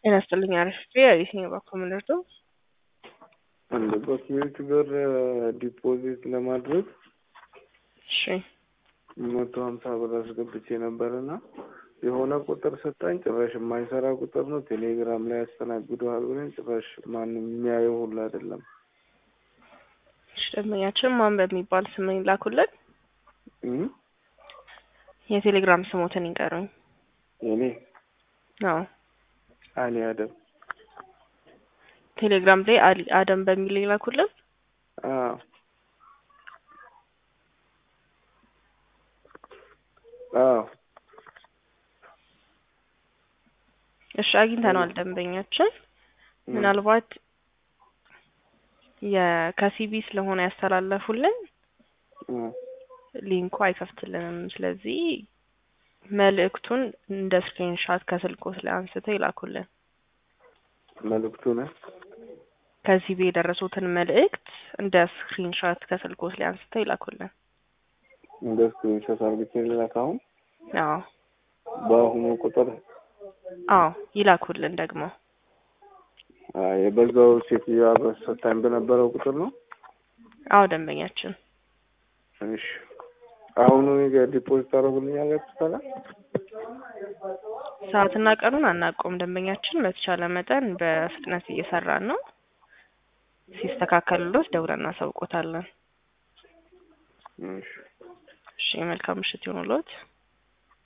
ጤና ይስጥልኝ አርፍቴ የትኛው በኩል ምንደርሰው አንድ በስሜት ብር ዲፖዚት ለማድረግ እሺ መቶ ሀምሳ ብር አስገብቼ ነበርና የሆነ ቁጥር ሰጣኝ። ጭራሽ የማይሰራ ቁጥር ነው። ቴሌግራም ላይ ያስተናግደዋል ብለን ጭራሽ ማንም የሚያየው ሁሉ አይደለም። እሺ ደንበኛችን ማን በሚባል ስም ይላኩልን? እም? የቴሌግራም ስሞትን ይንገሩኝ። የኔ አዎ አሊ አደም። ቴሌግራም ላይ አሊ አደም በሚል ይላኩልን። አዎ አዎ እሺ አግኝተነዋል ደንበኛችን። ምናልባት የከሲቢ ስለሆነ ያስተላለፉልን እም። ሊንኩ አይከፍትልንም። ስለዚህ መልእክቱን እንደ ስክሪንሻት ከስልኮት ላይ አንስተው ይላኩልን። መልእክቱ ነው ከሲቢ የደረሱትን መልእክት እንደ ስክሪንሻት ከስልኮት ላይ አንስተው ይላኩልን። እንደ ስክሪንሾት አርግቼ ልላክ አሁን አዎ በአሁኑ ቁጥር አዎ ይላኩልን ደግሞ አይ፣ የበዛው ሴትዮዋ በሰታኝ በነበረው ቁጥር ነው። አዎ ደንበኛችን እሺ አሁኑ ዲፖዚት አደረጉልኛላችሁ ታላ ሰዓትና ቀኑን አናውቀውም። ደንበኛችን በተቻለ መጠን በፍጥነት እየሰራን ነው። ሲስተካከልሎት ደውለን እናሳውቆታለን። እሺ እሺ መልካም ምሽት ይሁንልዎት።